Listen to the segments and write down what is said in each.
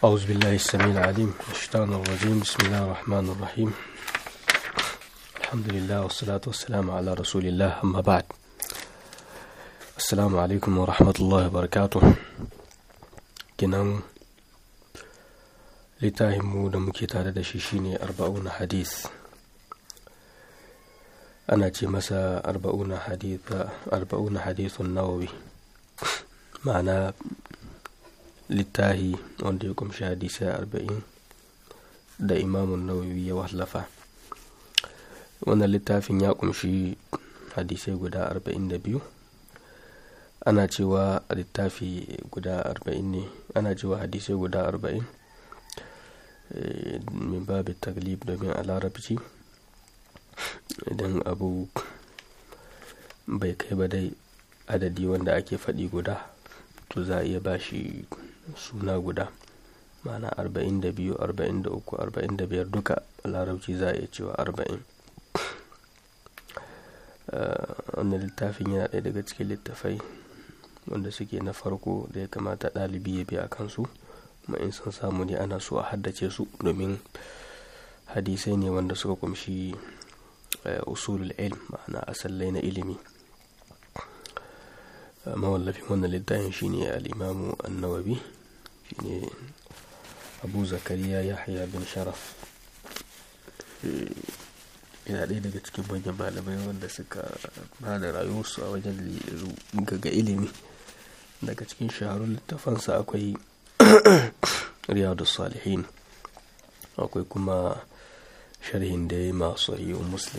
أعوذ بالله السميع العليم من الشيطان الرجيم بسم الله الرحمن الرحيم الحمد لله والصلاة والسلام على رسول الله أما بعد السلام عليكم ورحمة الله وبركاته kinan littafinmu da muke tare da shi shine arba'una hadith ana ce masa arba'una hadithun nawawi ma'ana littahi wanda ya kumshi hadisai arba'in da imamun nawawi ya wallafa wannan littafin ya kumshi hadisai guda arba'in da biyu ana cewa littafi guda arba'in ne ana cewa hadisai guda arba'in min babu taglib domin a larabci idan abu bai kai ba dai adadi wanda ake faɗi guda to za a iya bashi suna guda ma'ana arba'in da biyu arba'in da uku arba'in da biyar duka a larabci za a iya cewa arba'in wannan littafin yana ɗaya daga cikin littafai wanda suke na farko da ya kamata ɗalibi ya bi a kansu kuma in sun samu ne ana so a haddace su domin hadisai ne wanda suka kumshi usulul ilm ma'ana asallai na ilimi mawallafin wannan littafin shine al-imamu an-nawawi shine abu zakariya yahya bin sharaf yana ɗaya daga cikin manyan malamai wanda suka ba da rayuwarsu a wajen gaga ilimi daga cikin shaharun littafansa akwai riyadu salihin akwai kuma sharhin da ya yi masu sahihin muslim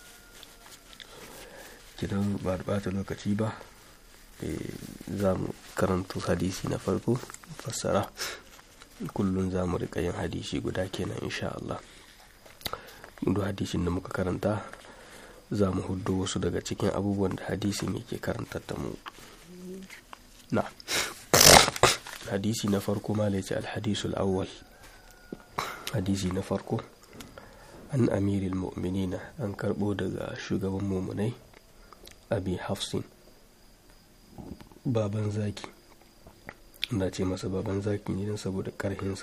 gidan ba da bata lokaci ba za mu karanta hadisi na farko fassara kullum za mu rika yin hadisi guda kenan insha Allah duk hadisin da muka karanta za mu hudu wasu daga cikin abubuwan da hadisin yake karantar da mu na hadisi na farko ma ce alhadisul awwal hadisi na farko an amiril mu'minina an karbo daga shugaban mumunai abi hafsin baban zaki na ce masa baban zaki ne don saboda karhinsa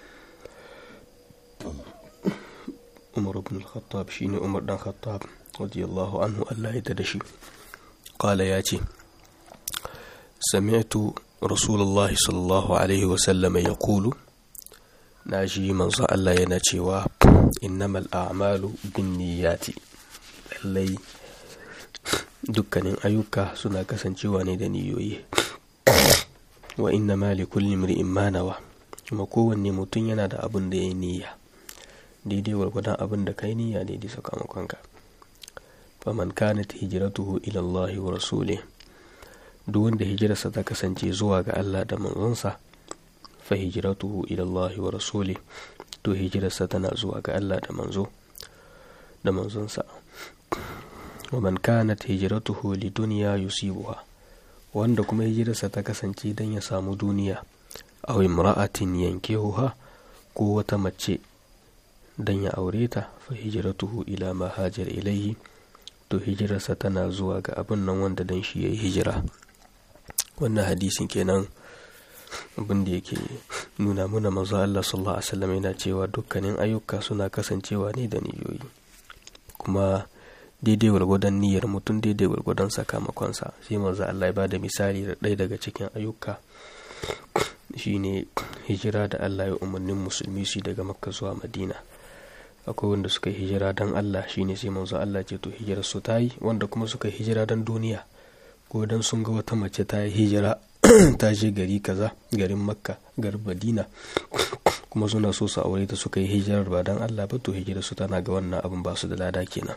umar ibn al-khattab shine umar dan khattab radiyallahu anhu Allah ya da shi qala ya ce sami'tu rasulullahi sallallahu alaihi wa sallam yaqulu naji manzo Allah yana cewa innamal a'malu binniyati lallai dukkanin ayyuka suna kasancewa ne da niyoyi wa inna ma li kulli imri'in ma nawa kuma kowanne mutum yana da abin da ya niyya daidai gwargwadon abin da kai niyya daidai sakamakonka faman kanat hijratuhu ila Allah wa rasulih duk wanda hijirarsa ta kasance zuwa ga Allah da manzonsa fa hijratuhu ila Allah wa rasulih to hijirarsa tana zuwa ga Allah da manzo da manzonsa waman kanat hijratuhu lidunya yusibuha wanda kuma hijirarsa ta kasance don ya samu duniya aw imra'atin yankihuha ko wata mace don ya aure ta fa hijratuhu ila ma hajar ilayhi to hijirarsa tana zuwa ga abin nan wanda dan shi yayi hijira wannan hadisin kenan abin da yake nuna mana manzo Allah sallallahu alaihi wasallam yana cewa dukkanin ayyuka suna kasancewa ne da niyoyi kuma daidai gwargwadon niyyar mutum daidai gwargwadon sakamakonsa sai manzo Allah ya bada misali da ɗaya daga cikin ayyuka shine hijira da Allah ya umarnin musulmi su daga makka zuwa madina akwai wanda suka yi hijira don Allah shine sai manzo Allah ce to hijirar su ta yi wanda kuma suka yi hijira don duniya ko don sun ga wata mace ta yi hijira ta je gari kaza garin makka garin madina kuma suna so su aure ta suka yi hijirar ba don Allah ba to hijirar su tana ga wannan abin ba su da lada kenan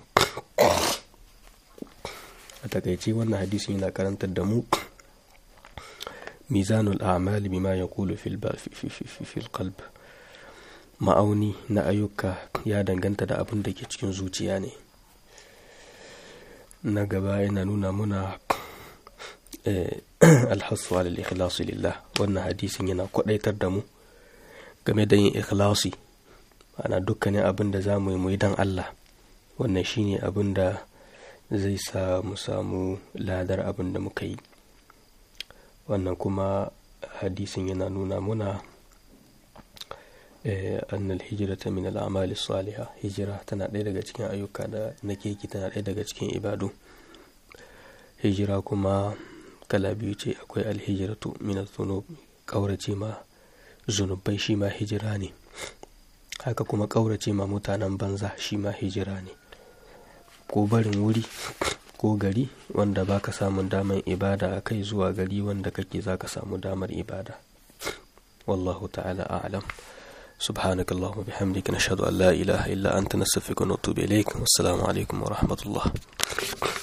a takaice wannan hadisin yana karantar da mu mizanul a'mal bima yaqulu fil fil qalb ma'auni na ayyuka ya danganta da abin da ke cikin zuciya ne na gaba yana nuna muna alhassu alal ikhlasi lillah wannan hadisin yana kwadaitar da mu game da yin ikhlasi ana dukkanin abin da za mu yi muyi don Allah wannan shine abin da zai sa mu samu ladar abin da muka yi wannan kuma hadisin yana nuna muna annal hijrata min al-a'mali salihah hijira tana ɗaya daga cikin ayyuka da na keke tana ɗaya daga cikin ibadu hijira kuma kala biyu ce akwai alhijratu min al-dhunub kaurace ma zunubai shi ma hijira ne haka kuma kaurace ma mutanen banza shi ma hijira ne ko barin wuri ko gari wanda baka samun damar ibada a kai zuwa gari wanda kake zaka samu damar ibada wallahu ta'ala a'lam سبحانك اللهم وبحمدك نشهد أن لا إله إلا أنت نستغفرك ونتوب إليك والسلام عليكم ورحمة الله